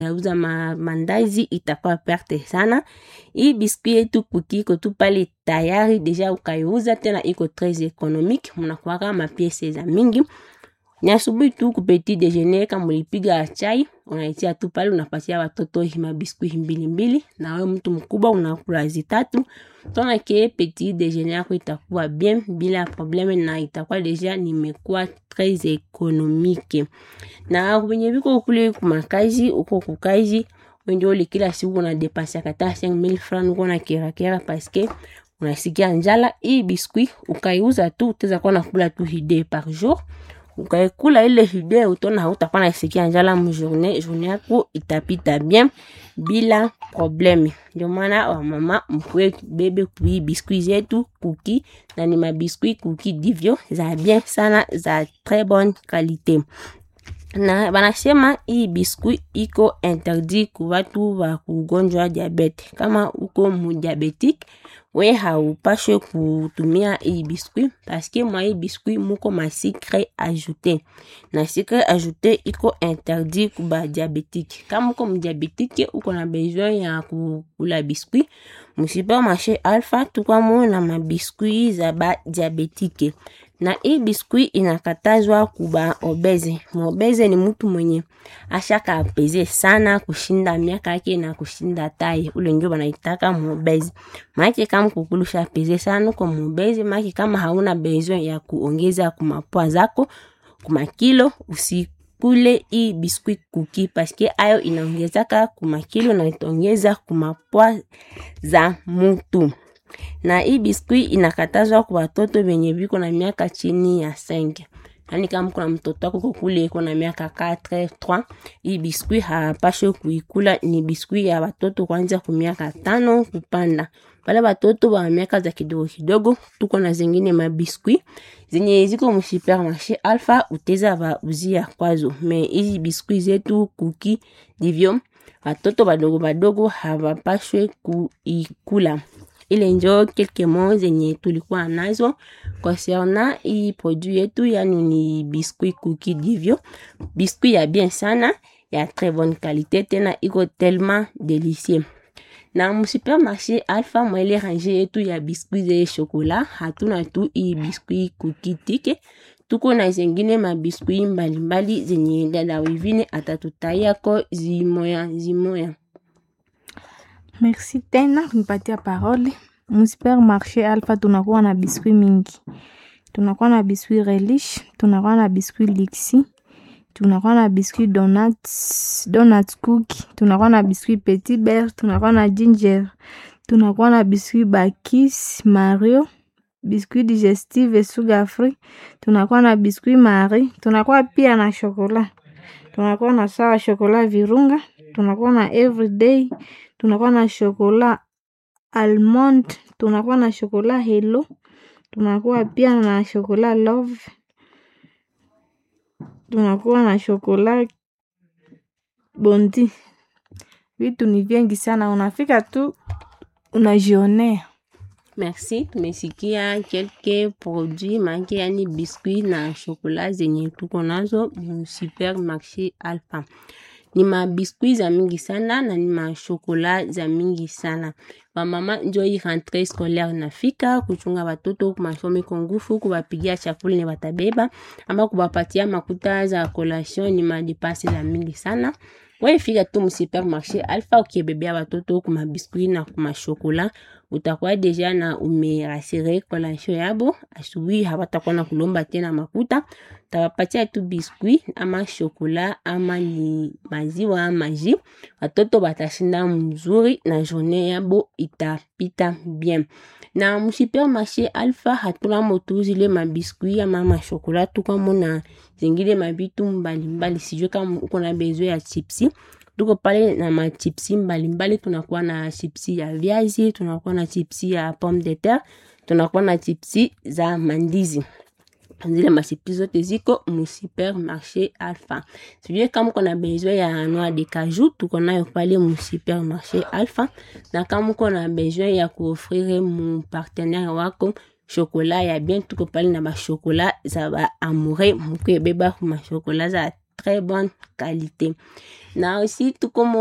nauza ma, mandazi itakuwa perte sana. Hii biskuit yetu kuki iko tu pale tayari deja ukaiuza, tena iko tres economique, mnakuwaka mapiese za mingi ni asubuhi tu ku petit déjeuner, kama ulipiga chai unaitia tu pale, unapatia watoto hima biskuit mbili mbili, na wewe mtu mkubwa unakula zitatu. Tona ke petit déjeuner yako itakuwa bien bila probleme, na itakuwa deja nimekuwa très économique. Na wenye viko kule kumakazi, uko kukazi wengi ole kila siku una depense kata 5000 francs uko na kera kera paske unasikia njala. Hii biskuit ukaiuza tu utaweza kuwa nakula tu hide par jour ukaikula ile hide utona hautakuwa nasikia njala mjourne, journe yako itapita bien bila probleme. Ndio maana wamama mkwe bebe kui biskuit zetu kuki, na ni mabiskuit kuki divyo za bien sana za très bonne qualité na banasema hii biskuit iko interdit ku watu wa kugonjwa diabete. Kama uko mudiabetique we haupashwe kutumia hii biskuit paske mwa hii biskuit muko ma sucre ajoute, na sucre ajoute iko interdit ku ba diabetique. Kama uko mudiabetique uko na besoin ya kukula biskuit mu supermarché Alpha, tukwamo na mabiskuit za ba diabetique na hii biskuit inakatazwa kuba obeze. Mobeze ni mtu mwenye ashaka apeze sana kushinda miaka yake na kushinda tai, ule ndio banaitaka mobeze. Maana kama kukulusha peze sana kwa mobeze, maana kama hauna besoin ya kuongeza kumapwa zako kumakilo, usikule hii biskuit kuki paske ayo inaongezaka kumakilo na itaongeza kumapwa za mtu na hii biskuit inakatazwa kwa watoto wenye viko na miaka chini ya 5. Yani kama kuna mtoto wako kule iko na miaka 4 3, hii biskuit hapashwe kuikula. Ni biskuit ya watoto kwanza ku miaka tano kupanda. Wale watoto wa miaka za kidogo kidogo, tuko na zingine mabiskuit zenye ziko mu supermarché Alpha, uteza ba uzia kwazo. Me hizi biskuit zetu kuki divyo watoto badogo badogo hawapashwe kuikula ile njo kelke mo zenye tulikuwa nazo concernant hii produit yetu, yani ni biskuit kuki divyo, biskuit ya bien sana ya très bonne qualité, tena iko tellement délicieux. Na mu supermarché Alpha mwele range yetu ya biskuit ze chocolat, hatuna tu hii biskuit kuki tike, tuko na zengine mabiskuit mbalimbali zenye dada Wivine atatutayako zimoya zimoya. Merci tena kunipatia parole. Mu supermarché Alpha tunakuwa na biskuit mingi, tunakuwa na biskuit Relish, tunakuwa na biskuit Lixi, tunakuwa na biskuit donuts, donuts cookie, tunakuwa na biskuit Petit Beurre, tunakuwa na ginger, tunakuwa na biskuit Bakis Mario, biskuit digestive sugar free, tunakuwa na biskuit Marie, tunakuwa pia na chocolat, tunakuwa na sawa chocolat Virunga, tunakuwa na everyday, tunakuwa na chocolat almond, tunakuwa na chocolat Hello, tunakuwa pia na chocolat Love, tunakuwa na chocolat Bondi. Vitu ni vingi sana, unafika tu unajionea. Merci, tumesikia kelke produit make, yani biskuit na chocolat zenye tuko nazo mu supermarché Alpha. Ni mabiskuit za mingi sana na ni mashokola za mingi sana. Wamama njo hii rentrée scolaire nafika kuchunga watoto kumasomo kwa nguvu, kuwapigia chakula ni watabeba ama kuwapatia makuta za collation, ni madipasi za mingi sana. Wewe fika tu mu supermarché Alpha ukibebea watoto kuma biskuit na kuma shokola, utakuwa deja na umerasire collation yabo. Asubuhi hawatakuwa na kulomba tena makuta, utawapatia tu biskuit ama shokola ama ni maziwa ama jus. Watoto batashinda mzuri na journée yabo itapita bien. Na mu supermarché Alpha hatuna motu zile mabiskuit ama mashokola, tuko na zingine mabitu mbalimbali. Sijui kama uko na besoin ya chipsi tuko pale na machipsi mbalimbali. Tunakuwa na chipsi ya viazi, tunakuwa na chipsi ya pomme de terre, tunakuwa na chipsi za mandizi. Zile machipsi zote ziko mu supermarché Alpha. Sijui kama uko na besoin ya noix de cajou, tuko nayo pale mu supermarché Alpha, na kama uko na besoin ya kuofrire mu partenaire wako chocolat ya bien, tuko pale na ba chocolat za ba amoureux, mukebeba ma chocolat za très bonne qualité na aussi tuko